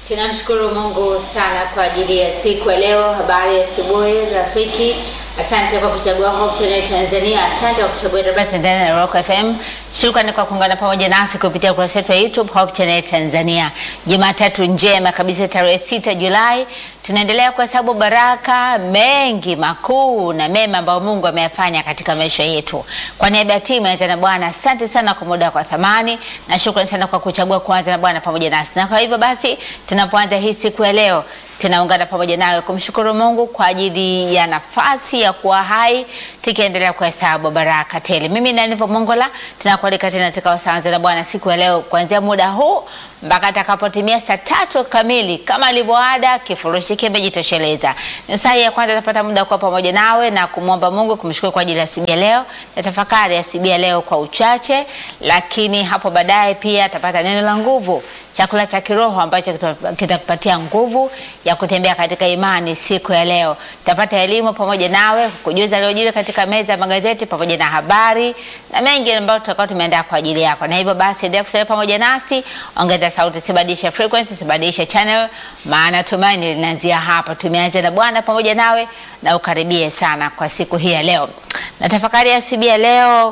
Tunamshukuru Mungu sana kwa ajili ya siku ya leo. Habari ya asubuhi rafiki, asante kwa kuchagua Hope Channel Tanzania, asante kwa kuchagua Dodoma Tanzania na Rock FM. Shukrani kwa kuungana pamoja nasi kupitia ukurasa wetu wa YouTube Hope Channel Tanzania. Jumatatu njema kabisa, tarehe 6 Julai, tunaendelea kuhesabu baraka mengi makuu na mema ambayo Mungu ameyafanya katika maisha yetu. Kwa niaba ya timu ya na Bwana, asante sana kwa muda kwa thamani na shukrani sana kwa kuchagua kuanza na Bwana pamoja nasi. Na kwa hivyo basi, tunapoanza hii siku ya leo tunaungana pamoja nawe kumshukuru Mungu kwa ajili ya nafasi ya kuwa hai, tukiendelea kuhesabu baraka tele. Mimi na Nivo Mongola tunakualika tena katika wasanza na Bwana siku ya leo kuanzia muda huu mpaka atakapotimia saa tatu kamili kama alivyoada, kifurushi kimejitosheleza. Ni saa ya kwanza tapata muda kuwa pamoja nawe na kumwomba Mungu, kumshukuru kwa ajili ya asubuhi ya leo na tafakari ya asubuhi ya leo kwa uchache, lakini hapo baadaye pia atapata neno la nguvu chakula cha kiroho ambacho kitakupatia nguvu ya kutembea katika imani siku ya leo. Tutapata elimu pamoja nawe kujuza aliyojiri katika meza ya magazeti pamoja na habari na mengi ambayo tutakuwa tumeandaa kwa ajili yako, na hivyo basi endelea kusalia pamoja nasi, ongeza sauti, sibadilisha frequency, sibadilisha channel, maana tumaini linaanzia hapa. Tumeanza na Bwana pamoja nawe, na ukaribie sana kwa siku hii ya leo, na tafakari ya asubuhi ya leo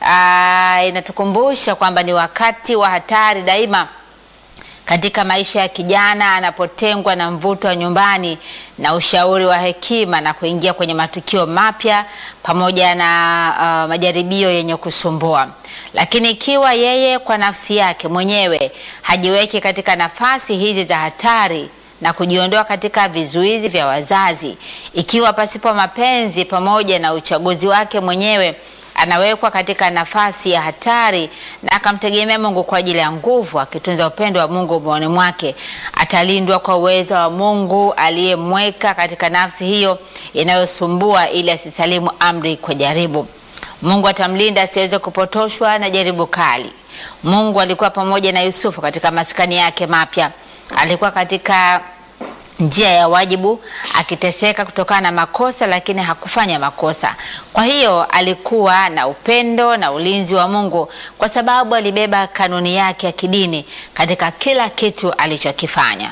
aa, inatukumbusha kwamba ni wakati wa hatari daima katika maisha ya kijana anapotengwa na mvuto wa nyumbani na ushauri wa hekima na kuingia kwenye matukio mapya pamoja na uh, majaribio yenye kusumbua. Lakini ikiwa yeye kwa nafsi yake mwenyewe hajiweki katika nafasi hizi za hatari na kujiondoa katika vizuizi vya wazazi, ikiwa pasipo mapenzi pamoja na uchaguzi wake mwenyewe anawekwa katika nafasi ya hatari na akamtegemea Mungu kwa ajili ya nguvu, akitunza upendo wa Mungu moyoni mwake, atalindwa kwa uwezo wa Mungu aliyemweka katika nafsi hiyo inayosumbua, ili asisalimu amri kwa jaribu. Mungu atamlinda asiweze kupotoshwa na jaribu kali. Mungu alikuwa pamoja na Yusufu katika maskani yake mapya, alikuwa katika njia ya wajibu akiteseka kutokana na makosa, lakini hakufanya makosa. Kwa hiyo alikuwa na upendo na ulinzi wa Mungu kwa sababu alibeba kanuni yake ya kidini katika kila kitu alichokifanya.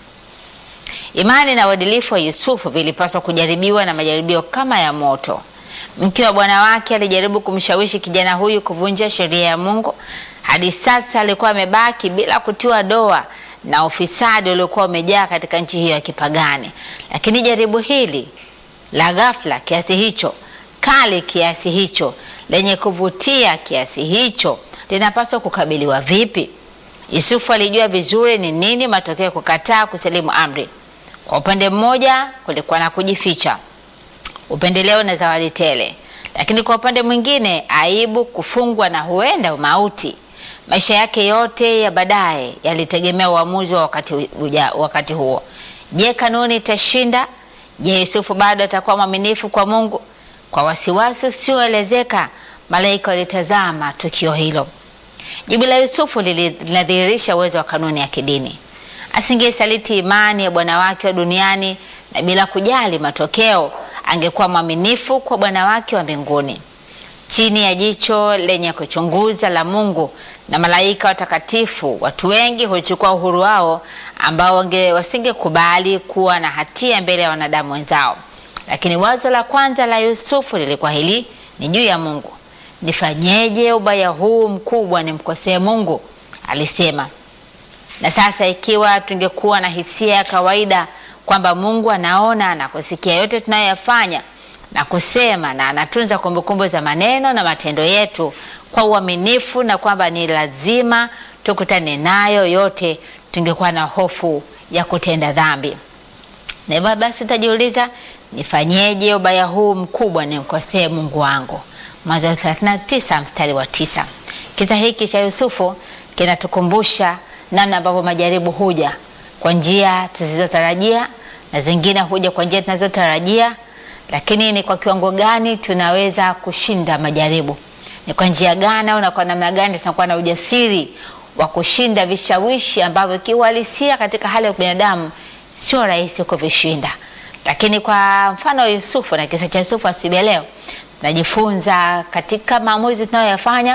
Imani na uadilifu wa Yusufu vilipaswa kujaribiwa na majaribio kama ya moto. Mke wa bwana wake alijaribu kumshawishi kijana huyu kuvunja sheria ya Mungu. Hadi sasa alikuwa amebaki bila kutiwa doa na ufisadi uliokuwa umejaa katika nchi hiyo ya kipagani. Lakini jaribu hili la ghafla kiasi hicho, kali kiasi hicho, lenye kuvutia kiasi hicho, linapaswa kukabiliwa vipi? Yusufu alijua vizuri ni nini matokeo ya kukataa kusalimu amri. Kwa upande mmoja, kulikuwa na kujificha, upendeleo na zawadi tele, lakini kwa upande mwingine, aibu, kufungwa na huenda mauti. Maisha yake yote ya baadaye yalitegemea uamuzi wa wakati, uja, wakati huo. Je, kanuni itashinda? Je, Yusufu bado atakuwa mwaminifu kwa Mungu? Kwa wasiwasi usioelezeka, malaika walitazama tukio hilo. Jibu la Yusufu linadhihirisha uwezo wa kanuni ya kidini. Asingesaliti imani ya bwana wake wa duniani, na bila kujali matokeo, angekuwa mwaminifu kwa bwana wake wa mbinguni. Chini ya jicho lenye kuchunguza la Mungu na malaika watakatifu, watu wengi huchukua uhuru wao ambao wasingekubali kuwa na hatia mbele ya wanadamu wenzao. Lakini wazo la kwanza la Yusufu lilikuwa hili: ni juu ya Mungu. Nifanyeje ubaya huu mkubwa nimkosee Mungu? Alisema. Na sasa ikiwa tungekuwa na hisia ya kawaida kwamba Mungu anaona na kusikia yote tunayoyafanya na kusema na anatunza kumbukumbu za maneno na matendo yetu kwa uaminifu, na kwamba ni lazima tukutane nayo yote, tungekuwa na hofu ya kutenda dhambi. Na hivyo basi tajiuliza, nifanyeje ubaya huu mkubwa nimkosee Mungu wangu? Mwanzo 39 mstari wa tisa. Kisa hiki cha Yusufu kinatukumbusha namna ambavyo majaribu huja kwa njia tusizotarajia na zingine huja kwa njia tunazotarajia lakini ni kwa kiwango gani tunaweza kushinda majaribu? Ni kwa njia gani au na kwa namna gani tunakuwa na ujasiri wa kushinda vishawishi ambavyo kiuhalisia katika hali ya binadamu sio rahisi kuvishinda? Lakini kwa mfano wa Yusufu na kisa cha Yusufu asubuhi leo, tunajifunza katika maamuzi tunayoyafanya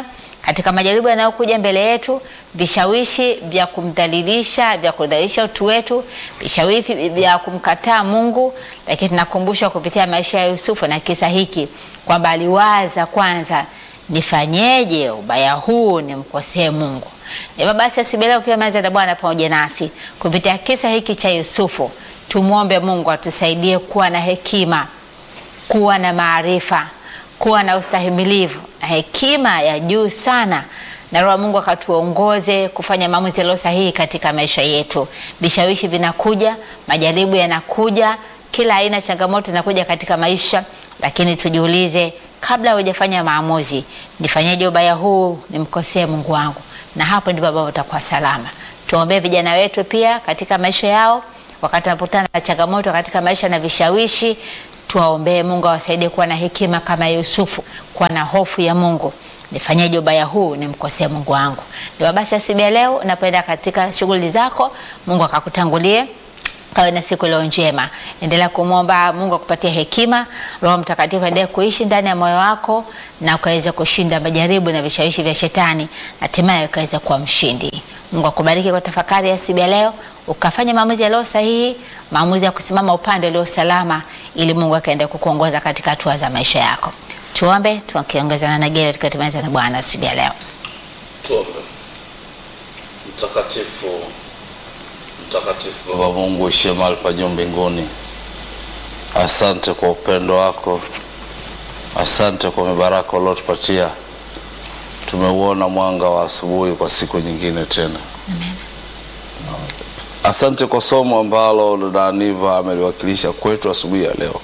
katika majaribu yanayokuja mbele yetu, vishawishi vya kumdhalilisha, vya kudhalilisha utu wetu, vishawishi vya kumkataa Mungu. Lakini tunakumbushwa kupitia maisha ya Yusufu na kisa hiki kwamba aliwaza kwanza, nifanyeje ubaya huu nimkosee Mungu? Hivyo basi asubuhi leo pia meza na Bwana pamoja nasi kupitia kisa hiki cha Yusufu, tumwombe Mungu atusaidie kuwa na hekima, kuwa na maarifa, kuwa na ustahimilivu na hekima ya juu sana, na Roho Mungu akatuongoze kufanya maamuzi yaliyo sahihi katika maisha yetu. Vishawishi vinakuja, majaribu yanakuja, kila aina changamoto zinakuja katika maisha, lakini tujiulize kabla hujafanya maamuzi, nifanyeje ubaya huu nimkosee Mungu wangu? Na hapo ndipo ambapo utakuwa salama. Tuombee vijana wetu pia katika maisha yao, wakati wanapokutana na changamoto katika maisha na vishawishi, tuwaombee Mungu awasaidie kuwa na hekima kama Yusufu, kuwa na hofu ya Mungu. Nifanyeje ubaya huu nimkosee Mungu wangu? Ndio basi, asubuhi ya leo unapoenda katika shughuli zako, Mungu akakutangulie kawe na siku leo njema. Endelea kumwomba Mungu akupatie hekima, Roho Mtakatifu endelee kuishi ndani ya moyo wako na ukaweza kushinda majaribu na vishawishi vya shetani, hatimaye ukaweza kuwa mshindi. Mungu akubariki kwa tafakari ya asubuhi ya leo, ukafanya maamuzi yaliyo sahihi, maamuzi ya kusimama upande ulio salama, ili Mungu akaendelea kukuongoza katika hatua za maisha yako. Tuombe tukiongozana na Gere tukatimaliza na Bwana asubuhi ya leo. Tuombe. Mtakatifu, mtakatifu Baba Mungu uishie mahali pa juu mbinguni, asante kwa upendo wako, asante kwa mibaraka uliotupatia. Tumeuona mwanga wa asubuhi kwa siku nyingine tena. Asante kwa somo ambalo dada Aniva ameliwakilisha kwetu asubuhi ya leo.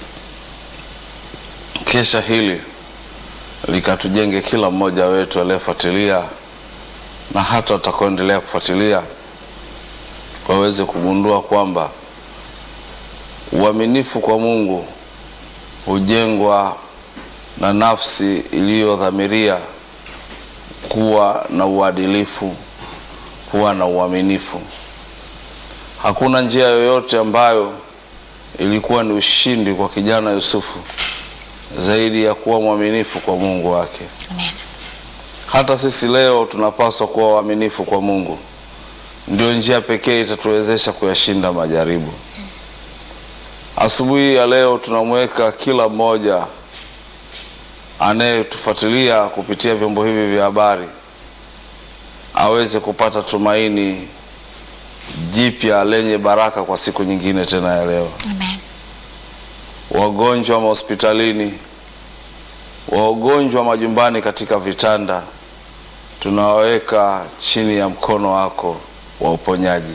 Kesha hili likatujenge kila mmoja wetu aliyefuatilia na hata watakaoendelea kufuatilia waweze kugundua kwamba uaminifu kwa Mungu hujengwa na nafsi iliyodhamiria kuwa na uadilifu, kuwa na uaminifu. Hakuna njia yoyote ambayo ilikuwa ni ushindi kwa kijana Yusufu zaidi ya kuwa mwaminifu kwa Mungu wake. Amen. Hata sisi leo tunapaswa kuwa waaminifu kwa Mungu. Ndio njia pekee itatuwezesha kuyashinda majaribu. Asubuhi ya leo tunamweka kila mmoja anayetufuatilia kupitia vyombo hivi vya habari aweze kupata tumaini jipya lenye baraka kwa siku nyingine tena ya leo. Amen. Wagonjwa mahospitalini, wagonjwa majumbani katika vitanda, tunawaweka chini ya mkono wako wa uponyaji.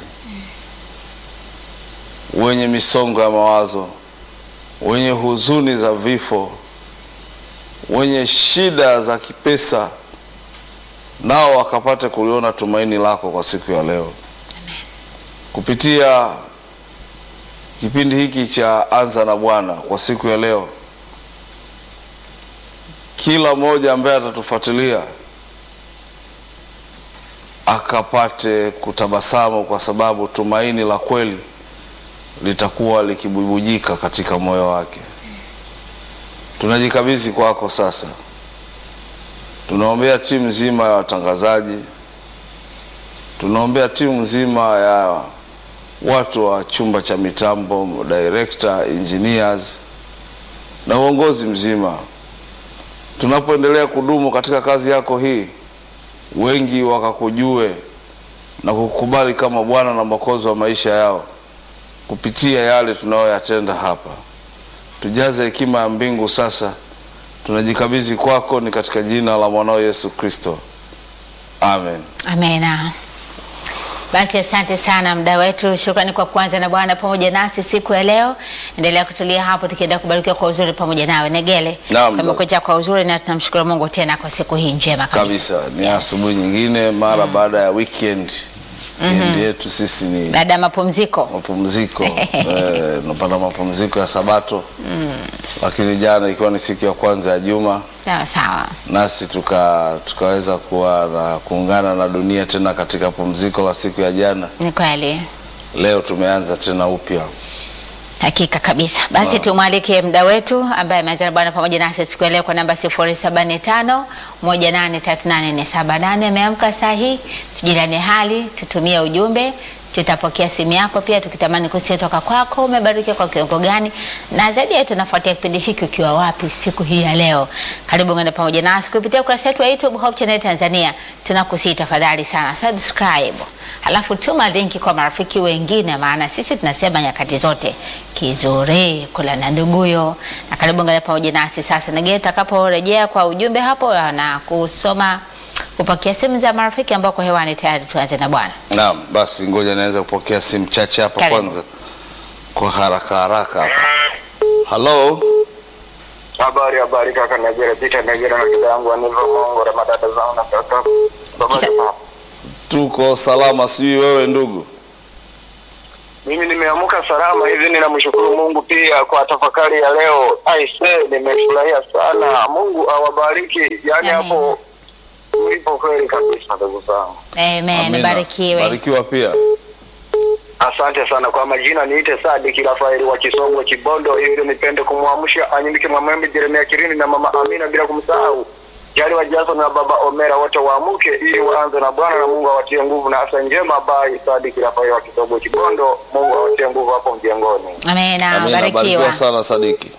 Wenye misongo ya mawazo, wenye huzuni za vifo, wenye shida za kipesa, nao wakapate kuliona tumaini lako kwa siku ya leo kupitia kipindi hiki cha Anza na Bwana kwa siku ya leo. Kila mmoja ambaye atatufuatilia akapate kutabasamu, kwa sababu tumaini la kweli litakuwa likibubujika katika moyo wake. Tunajikabidhi kwako sasa, tunaombea timu nzima ya watangazaji, tunaombea timu nzima ya watu wa chumba cha mitambo, director, engineers na uongozi mzima. Tunapoendelea kudumu katika kazi yako hii, wengi wakakujue na kukubali kama Bwana na Mwokozi wa maisha yao kupitia yale tunayoyatenda hapa. Tujaze hekima ya mbingu sasa, tunajikabidhi kwako, ni katika jina la mwanao Yesu Kristo, amen. Amena. Basi asante sana mda wetu, shukrani kwa kuanza na Bwana pamoja nasi siku ya leo. Endelea kutulia hapo, tukienda kubarikiwa kwa uzuri pamoja nawe Negele. Naam, Kamekuja kwa uzuri na tunamshukuru Mungu tena kwa siku hii njema kabisa. kabisa ni asubuhi nyingine mara baada ya weekend weekend yetu sisi ni Baada ya mapumziko mapumziko eh, unapata mapumziko ya sabato lakini jana ikiwa ni siku ya kwanza ya juma sawa sawa. nasi tuka tukaweza kuwa na kuungana na dunia tena katika pumziko la siku ya jana Ni kweli. leo tumeanza tena upya Hakika kabisa. Basi tumwalike mda wetu ambaye ameanza na Bwana pamoja nasi siku ya leo kwa namba 075 1838478. Ameamka saa hii, tujilane hali, tutumie ujumbe, tutapokea simu yako pia, tukitamani kusikia toka kwako, umebarikiwa kwa kiwango gani, na zaidi yetu nafuatia kipindi hiki ukiwa wapi siku hii ya leo. Karibu ngana pamoja nasi kupitia ukurasa wetu wa YouTube Hope Channel Tanzania. Tunakusii tafadhali sana subscribe Alafu tuma linki kwa marafiki wengine, maana sisi tunasema nyakati zote kizuri kula na nduguyo. Na karibu ngale pamoja nasi sasa, nagee takaporejea kwa ujumbe hapo na kusoma kupokea simu za marafiki ambao kwa hewani tayari. Tuanze na bwana. Naam, basi ngoja naweza kupokea simu chache hapa Karibu. kwanza kwa haraka haraka hapa. Halo, Habari habari kaka Najera Peter Najera na kaka yangu Aniva Mongo na madada zangu na kaka. Habari Sa- mama. tuko salama, sijui wewe ndugu. Mimi nimeamka salama hivi, ninamshukuru Mungu pia kwa tafakari ya leo. Aise, nimefurahia sana. Mungu awabariki. Yaani Amen. hapo mlipo kweli kabisa ndugu zangu. Amen, Amina. barikiwe. Barikiwa pia. Asante sana kwa majina, niite Sadiki Rafaeli wa Kisongo Kibondo. Hivyo nipende kumwamsha Anyimike Mwamwembe Jeremia Kirini na mama Amina, bila kumsahau Jali wa Jason na baba Omera, wote waamuke ili waanze na Bwana na Mungu awatie nguvu na afya njema. Bai Sadiki Rafaeli wa Kisongo Kibondo, Mungu awatie nguvu hapo mjengoni. Amena, Amina, barikiwa barikiwa. sana Sadiki.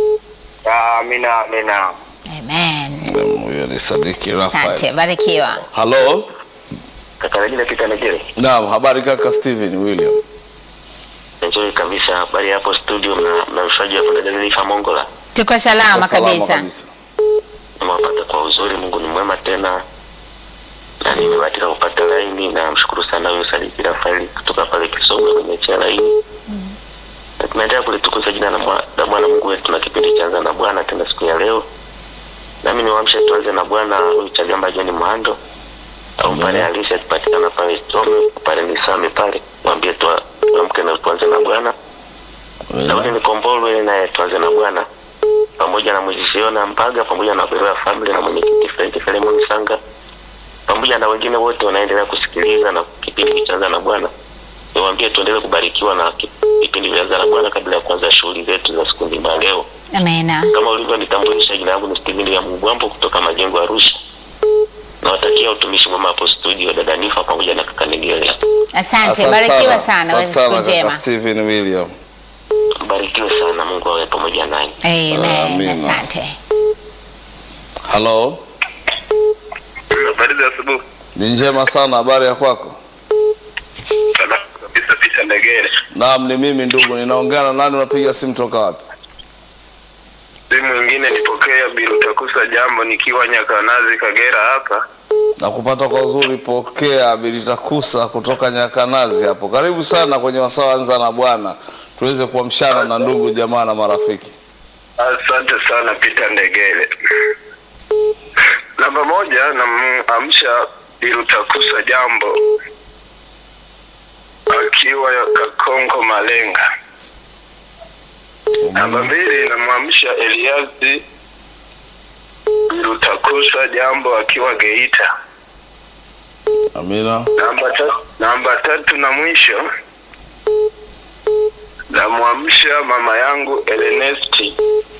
Amina, amina. Amen. Mm, Huyo ni Sadiki Asante, Rafael. barikiwa. Halo, Kaka Regina Peter Negere. naam, habari kaka Steven William. Nzuri kabisa. Habari hapo studio na na mshaji wa Dada Nifa Mongola. Tuko salama Kwa salama kabisa. Nimewapata kwa uzuri, Mungu ni mwema tena. Na nimebahatika kupata laini na mshukuru sana huyo Sadiki Rafaeli kutoka pale Kisongo kwenye cha laini. Na tunaendelea kulitukuza jina la Mwa- la Bwana Mungu wetu na kipindi cha Anza na Bwana tena siku ya leo. Nami niwaamshe tuanze na Bwana huyu Chagamba John Mwando au pale halisi akipatikana pale Tome pale Nisame pale mwambie tu tuamke na tuanze na Bwana. Daudi Nikombolwe naye tuanze na Bwana pamoja na Mwezisiona Mpaga pamoja na Beroya Family na mwenyekiti Frank Filemon Sanga pamoja na wengine wote wanaendelea kusikiliza na kipindi kichaanza na Bwana. Niwaambie tuendelee kubarikiwa na ki- vipindi vya Anza na Bwana kabla ya kuanza shughuli zetu za siku nzima ya leo. Amena. Kama ulivyonitambulisha, jina langu ni Steven ya Mugwambo kutoka Majengo ya Arusha. Nawatakia utumishi mwema hapo studio, dada Nifa pamoja na kaka Nigeria. Asante, barikiwa sana. Wewe Asante siku sana kaka njema. Steven William. Mbarikiwe sana, Mungu awe pamoja nanyi. Amen. Amina. Asante. Halo, Habari za asubuhi. ni njema sana, habari ya kwako? Salama kabisa, Peter Ndegere. Naam, ni mimi ndugu, ninaongea na nani? Unapiga simu toka wapi? Simu ingine nipokea Biru Takusa jambo nikiwa Nyakanazi Kagera hapa. na kupata kwa uzuri. Pokea Bilitakusa kutoka Nyakanazi hapo. Karibu sana kwenye wasaa Anza na Bwana, tuweze kuamshana na ndugu jamaa na marafiki. Asante sana Peter Ndegere. Namba moja namamsha Biru Takusa jambo akiwa ya Kakonko Malenga. Namba mbili namwamsha Eliazi Biru Takusa jambo akiwa Geita. Amina. Namba tatu, namba tatu na mwisho namwamsha mama yangu Elenesti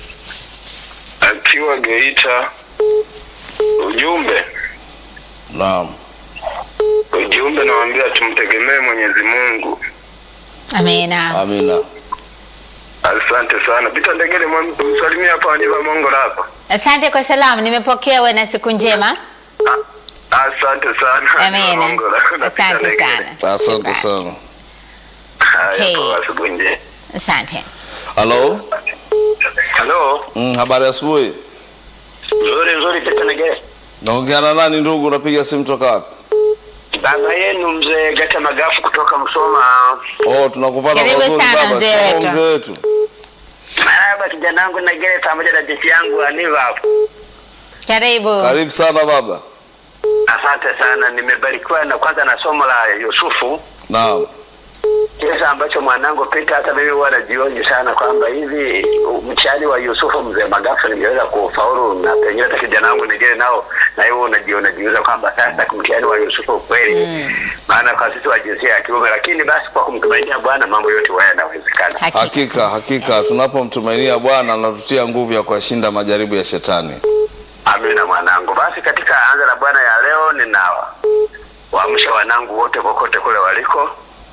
akiwa Geita. Ujumbe Naam, ujumbe nawaambia tumtegemee Mwenyezi Mungu. Amena. amina. Asante sana Pita Ndegere, mwam- msalimie hapa Aniva Mongola hapa. Asante kwa salamu, nimepokea. Wewe na siku njema. A- Asante sana Aniva Amena. Mongola na Peter Asante Ndegere. sana. Asante sana. Haya, Okay. kwa asubuhi njema. Asante. Halo, Halo, mm, habari ya asubuhi. nzuri nzuri Pita Ndegere. Naongea na nani ndugu? Unapiga simu toka wapi? Baba yenu mzee Gata Magafu kutoka Msoma. Oh, tunakupata kwa Karibu uzuri sana, baba. mzee Shikamoo wetu. mzee wetu. Marahaba kijana wangu Ndegere pamoja na binti yangu Aniva hapo. Karibu. Karibu sana baba. Asante sana, nimebarikiwa na kwanza na somo la Yusufu. Naam, kiasi ambacho mwanangu Pita, hata mimi huwa najionji sana kwamba hivi mtihani wa Yusufu mzee Magafu ningeweza kufaulu, na pengine hata kijana wangu ningine nao, na hiyo unajiona jiuza kwamba sasa mtihani wa Yusufu kweli, maana kwa sisi wa jinsia ya kiume, lakini basi kwa kumtumainia Bwana mambo yote huwa yanawezekana. Hakika hakika, Yes. tunapomtumainia Bwana anatutia nguvu ya kuyashinda majaribu ya shetani. Amina mwanangu. Basi katika anza la Bwana ya leo nina waamsha wanangu wote kokote kule waliko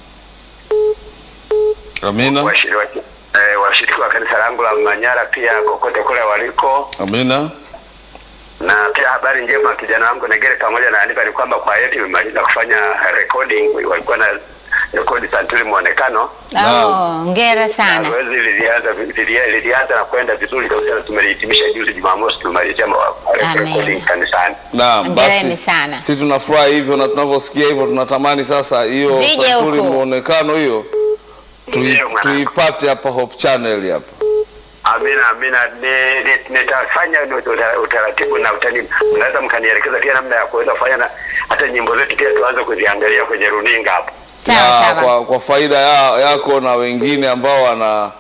Amina, washiriki wa, eh, washiriki wa kanisa langu la Manyara pia kokote kule waliko, amina, na pia habari njema kijana wangu Negere pamoja na Aniva ni kwamba kwa yetu imemaliza kufanya recording, walikuwa na rekodi santuri muonekano Oh, ngera na sana. zoezi lilianza lilia- lilianza na kwenda vizuri kabisa, na tumelihitimisha juzi Jumamosi, tumemalizia ma- Amen. recording kanisani. naam. Hongereni Basi sana. si tunafurahi hivyo, na tunavyosikia hivyo tunatamani sasa hiyo Zije santuri huku. muonekano hiyo tui, Ndiyo, mwanangu. tuipate hapa Hope Channel hapa. Amina, amina. Ni- ni- Nitafanya ni uta- utaratibu na utani, mnaweza mkanielekeza pia namna ya kuweza kufanya na hata nyimbo zetu pia tuanze kuziangalia kwenye runinga hapo. Sawa na sawa. kwa, kwa faida ya, yako na wengine ambao wana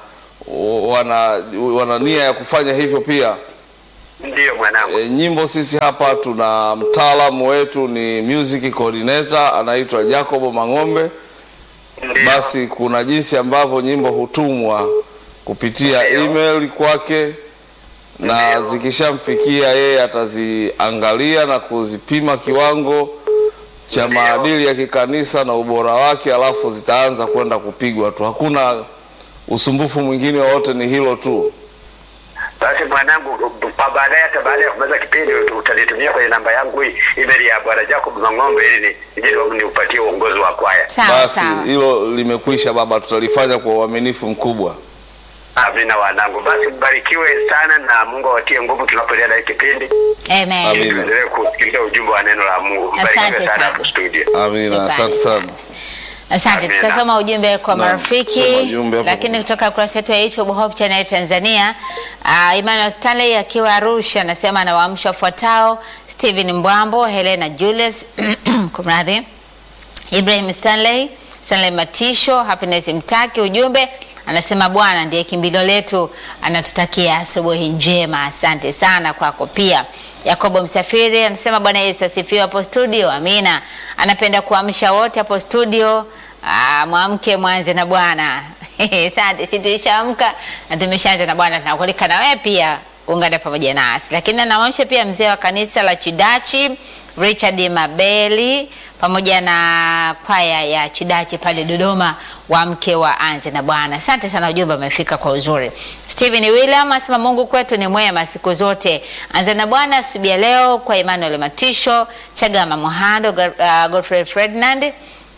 wana wana nia ya kufanya hivyo pia. Ndiyo mwanangu. E, nyimbo sisi hapa tuna mtaalamu wetu ni music coordinator anaitwa Jacob Mang'ombe. Ndiyo. Basi kuna jinsi ambavyo nyimbo hutumwa kupitia Ndiyo. email kwake, na Ndiyo. zikishamfikia yeye ataziangalia na kuzipima kiwango cha Ndiyo. maadili ya kikanisa na ubora wake, alafu zitaanza kwenda kupigwa tu. Hakuna usumbufu mwingine wowote, ni hilo tu. Basi mwanangu, pa baadaye, hata baada ya kumaliza kipindi ut- utanitumia kwenye namba yangu hii email ya bwana Jacob Mang'ombe ili ni- nije ni- niupatie uongozi wa kwaya. Sawa Basi sawa. hilo limekwisha baba, tutalifanya kwa uaminifu mkubwa. Amina wanangu. Basi mbarikiwe sana na Mungu awatie nguvu tunapoendelea na hii kipindi. Amen. Amina. Tuendelee kusikiliza ujumbe wa neno la Mungu. Asante Mbarikiwe sana sana. hapo studio. Amina, Shukrani asante sana. Asante, Amina. tutasoma ujumbe kwa Naam, marafiki, soma ujumbe hapo. lakini kutoka kurasa yetu ya YouTube Hope Channel Tanzania. Uh, Emmanuel Stanley akiwa Arusha anasema anawaamsha wafuatao: Stephen Mbwambo, Helena Julius kumradhi, Ibrahim Stanley, Stanley Matisho, Happiness Mtaki. Ujumbe anasema Bwana ndiye kimbilio letu, anatutakia asubuhi njema. Asante sana kwako pia. Yakobo Msafiri anasema Bwana Yesu asifiwe hapo studio. Amina. Anapenda kuamsha wote hapo studio. Ah, mwamke mwanze na Bwana. Asante, si tulishaamka na tumeshaanza na Bwana, tunakualika na wewe pia ungane pamoja nasi. Lakini anamwamsha pia mzee wa kanisa la Chidachi Richard Mabeli pamoja na kwaya ya Chidachi pale Dodoma, wa mke wa anze na Bwana. Asante sana, ujumbe umefika kwa uzuri. Stephen William asema Mungu kwetu ni mwema siku zote. Anze na Bwana asubuhi ya leo kwa Emmanuel Matisho, Chagama Mohando, uh, Godfrey Ferdinand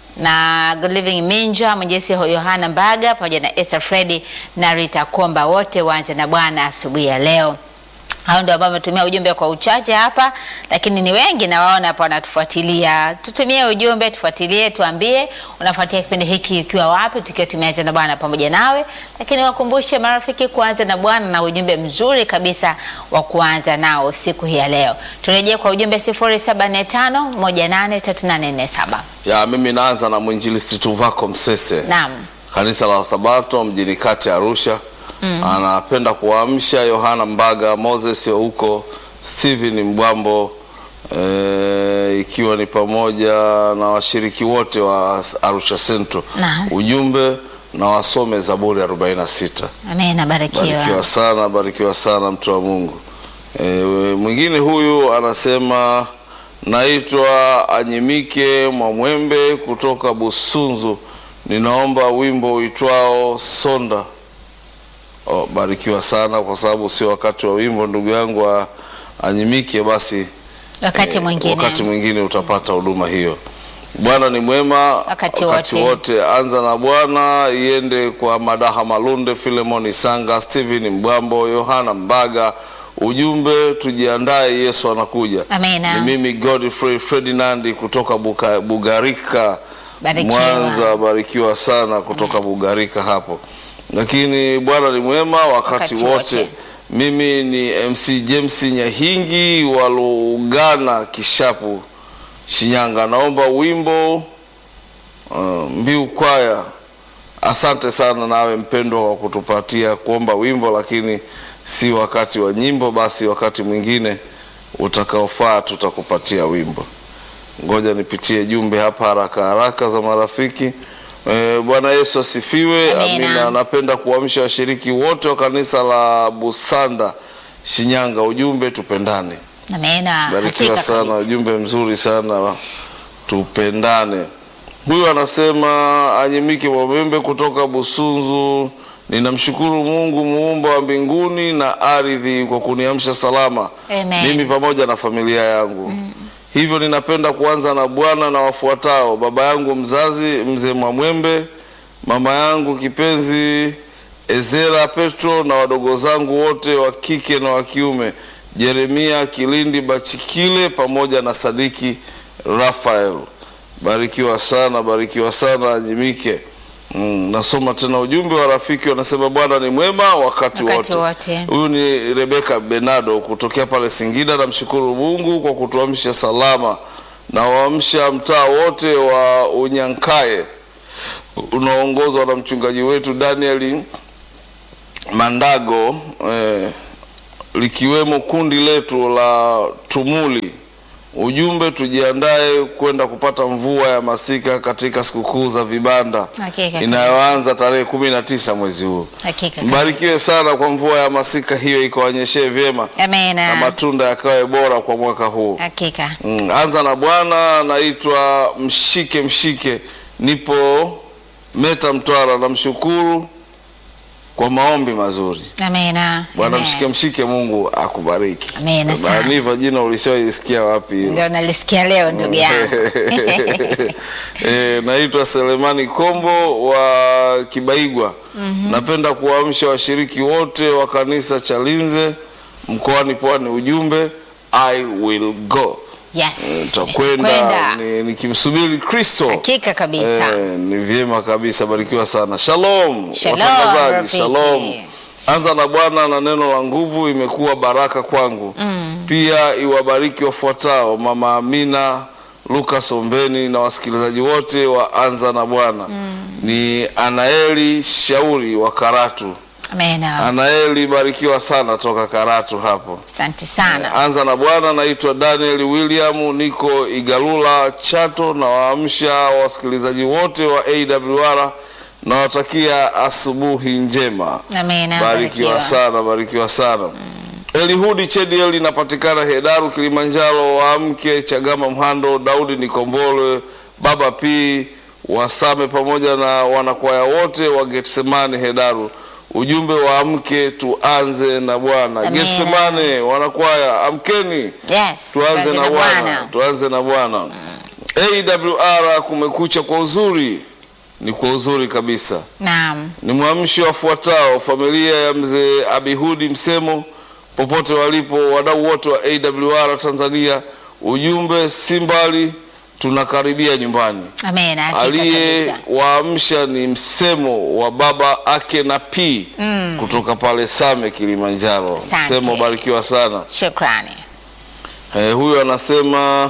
na Good Living Minja, Mwenjesi Yohana Mbaga pamoja na Esther Fredi na Rita Komba, wote waanze na Bwana asubuhi ya leo. Hao ndio ambao wametumia ujumbe kwa uchache hapa, lakini ni wengi na waona hapa wanatufuatilia. Tutumie ujumbe, tufuatilie, tuambie unafuatia kipindi hiki ukiwa wapi, tukiwa tumeanza na Bwana pamoja nawe. Lakini wakumbushe marafiki kuanza na Bwana na ujumbe mzuri kabisa wa kuanza nao siku hii ya leo. Turejee kwa ujumbe 0745183847. Ya, mimi naanza na mwinjilisti Tuvako Msese. Naam. kanisa la Sabato mjini kati Arusha. Anapenda kuwaamsha Yohana Mbaga, Moses huko, Steven Mbwambo e, ikiwa ni pamoja na washiriki wote wa Arusha Central. Naam. Ujumbe na wasome Zaburi 46. Amina, barikiwa. Barikiwa sana, barikiwa sana mtu wa Mungu. E, mwingine huyu anasema naitwa Anyimike Mwamwembe kutoka Busunzu, ninaomba wimbo uitwao Sonda. Oh, barikiwa sana kwa sababu sio wakati wa wimbo ndugu yangu wa Anyimike, basi Wakati eh, mwingine. wakati mwingine utapata huduma hiyo. Bwana ni mwema Wakati wote. wote. Anza na Bwana iende kwa Madaha Malunde, Filemon Isanga, Steven Mbwambo, Yohana Mbaga. Ujumbe tujiandae, Yesu anakuja. Amina. Ni mimi Godfrey Ferdinand kutoka Buka, Bugarika Barikiwa. Mwanza. Barikiwa sana kutoka Bugarika hapo, lakini Bwana ni mwema wakati, Wakati wote. wote. Mimi ni MC James Nyahingi wa Lugana Kishapu Shinyanga, naomba wimbo uh, mbiu kwaya asante sana nawe mpendwa kwa kutupatia kuomba wimbo, lakini si wakati wa nyimbo. Basi wakati mwingine utakaofaa tutakupatia wimbo. Ngoja nipitie jumbe hapa haraka haraka za marafiki. E, Bwana Yesu asifiwe. Amina. Amina. Napenda kuamsha washiriki wote wa kanisa la Busanda Shinyanga, ujumbe tupendane. Amina. Barikiwa Hakika sana, kabisa. ujumbe mzuri sana, tupendane. Huyu anasema Anyimike Mwamembe kutoka Busunzu, ninamshukuru Mungu muumba wa mbinguni na ardhi kwa kuniamsha salama Amen. mimi pamoja na familia yangu. Hivyo ninapenda kuanza na Bwana na wafuatao: baba yangu mzazi mzee Mwamwembe, mama yangu kipenzi Ezera Petro na wadogo zangu wote wa kike na wa kiume, Jeremia Kilindi Bachikile pamoja na Sadiki Rafael. Barikiwa sana, barikiwa sana Anyimike. Mm, nasoma tena ujumbe wa rafiki wanasema Bwana ni mwema wakati, Wakati wote. wote. Huyu ni Rebeka Benado kutokea pale Singida. Namshukuru Mungu kwa kutuamsha salama na waamsha mtaa wote wa Unyankaye unaoongozwa na mchungaji wetu Danieli Mandago eh, likiwemo kundi letu la Tumuli. Ujumbe, tujiandae kwenda kupata mvua ya masika katika sikukuu za vibanda Hakika. inayoanza tarehe kumi na tisa mwezi huu. Hakika. kabisa. Mbarikiwe sana kwa mvua ya masika hiyo, ikawanyeshee vyema na Amina. matunda yakawe bora kwa mwaka huu. Hakika. Mm, anza na Bwana. Naitwa Mshike Mshike, nipo Meta Mtwara. Namshukuru kwa maombi mazuri. Amina. Bwana Amen. Mshike Mshike, Mungu akubariki. Amina sana. Niva jina ulishaisikia wapi? hilo? Ndio nalisikia leo ndugu yangu. e, naitwa Selemani Kombo wa Kibaigwa. Napenda kuwaamsha washiriki wote wa kanisa Chalinze mkoani Pwani, ujumbe I will go. Yes. Takwenda nitakwenda. ni- nikimsubiri Kristo. Hakika kabisa. Eh, ni vyema kabisa, barikiwa sana. Shalom, Shalom, watangazaji, rafiki. shalom. Anza na Bwana na neno la nguvu, imekuwa baraka kwangu. Pia iwabariki wafuatao: Mama Amina, Lucas Ombeni na wasikilizaji wote wa Anza na Bwana. Ni Anaeli Shauri wa Karatu. Amina. Anaeli, barikiwa sana toka Karatu hapo. Asante sana. Anza na Bwana. Naitwa Daniel William, niko Igalula Chato, na waamsha wasikilizaji wote wa AWR na watakia asubuhi njema. Amina. Barikiwa sana, barikiwa sana. Elihudi Chediel inapatikana Hedaru, Kilimanjaro. Waamke Chagama, Mhando, Daudi Nikombolwe, Baba P Wasame pamoja na wanakwaya wote wa Getsemane Hedaru. Ujumbe waamke, tuanze na Bwana. Amina. Getsemane wanakwaya, amkeni Yes. tuanze na Bwana, tuanze na Bwana. AWR kumekucha kwa uzuri, ni kwa uzuri kabisa Naam. ni mwamsho wafuatao: familia ya mzee Abihudi Msemo popote walipo, wadau wote wa AWR Tanzania. Ujumbe si mbali, tunakaribia nyumbani. Amina. Hakika Aliye kabisa. waamsha ni Msemo wa baba ake na P kutoka pale Same, Kilimanjaro. Asante. Msemo, barikiwa sana. Shukrani. Eh, huyu anasema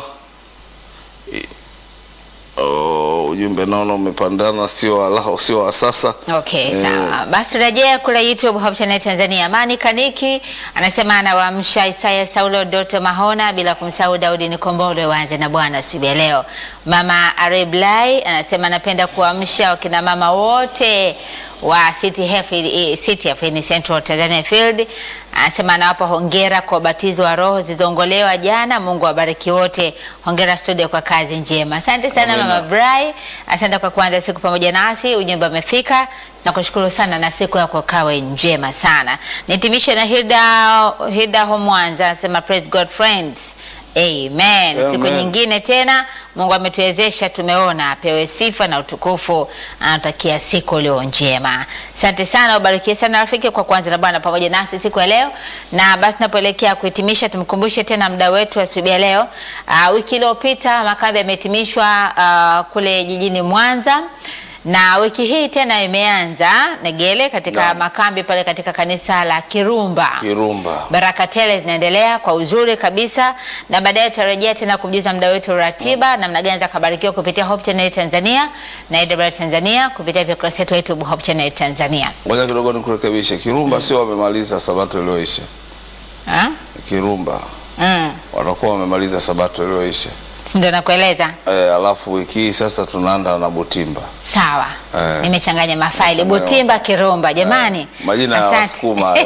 oh, ujumbe naona umepandana, sio wa sio wa sasa. Okay, Eh. sawa. Basi rejea kule YouTube Hope Channel Tanzania. Amani Kaniki anasema anawaamsha Isaya Saulo Doto Mahona bila kumsahau Daudi Nikombolwe waanze na Bwana asubuhi ya leo. Mama Areblai anasema anapenda kuamsha wakina mama wote wa City Health, eh, City Health in Central Tanzania Field. Anasema anawapa hongera kwa ubatizo wa roho zilizoongolewa jana. Mungu awabariki wote. Hongera studio kwa kazi njema. Asante sana Amina. Mama Brai, asante kwa kuanza siku pamoja nasi. Ujumbe umefika na kushukuru sana, na siku yako kawe njema sana. Nitimishe na Hilda, Hilda Homwanza anasema praise God friends. Amen. Siku Amen. nyingine tena Mungu ametuwezesha, tumeona, apewe sifa na utukufu. Anatakia siku leo njema. Asante sana, ubarikie sana rafiki kwa kuanza na Bwana pamoja nasi siku ya leo. Na basi tunapoelekea kuhitimisha, tumkumbushe tena muda wetu wa asubuhi ya leo. Uh, wiki iliyopita makambi yamehitimishwa uh, kule jijini Mwanza na wiki hii tena imeanza Negele katika Naam. makambi pale katika kanisa la Kirumba. Kirumba. Baraka tele zinaendelea kwa uzuri kabisa, na baadaye tutarejea tena kumjuza mda wetu ratiba namna gani za kubarikiwa kupitia Hope Channel Tanzania na AWR Tanzania kupitia vya kurasa yetu ya YouTube Hope Channel Tanzania. Ngoja kidogo nikurekebishe. Kirumba sio wamemaliza sabato iliyoisha. Ha? Kirumba Mm. watakuwa wamemaliza sabato iliyoisha. Si ndio nakueleza? E, alafu wiki hii sasa tunaenda na Butimba. Sawa. Eh. Nimechanganya mafaili Nimechanganya. Butimba Kirumba jamani. Majina ya Asante. Wasukuma hayo.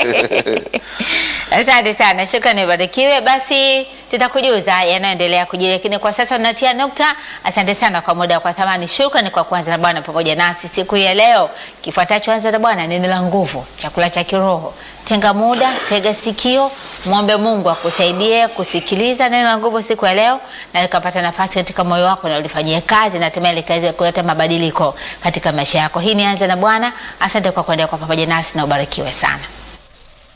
Asante sana, shukrani, barikiwe. Basi tutakujuza yanayoendelea kujiri, lakini kwa sasa tunatia nukta. Asante sana kwa muda kwa thamani, shukrani kwa kuanza na Bwana pamoja nasi siku hii ya leo. Kifuatacho anza na Bwana, neno la nguvu, chakula cha kiroho. Tenga muda, tega sikio, mwombe Mungu akusaidie kusikiliza neno la nguvu siku ya leo, na likapata nafasi katika moyo wako na ulifanyie kazi, na hatimaye likaweza kuleta mabadiliko katika maisha yako. Hii ni anza na Bwana. Asante kwa kuendelea kwa pamoja nasi na ubarikiwe sana.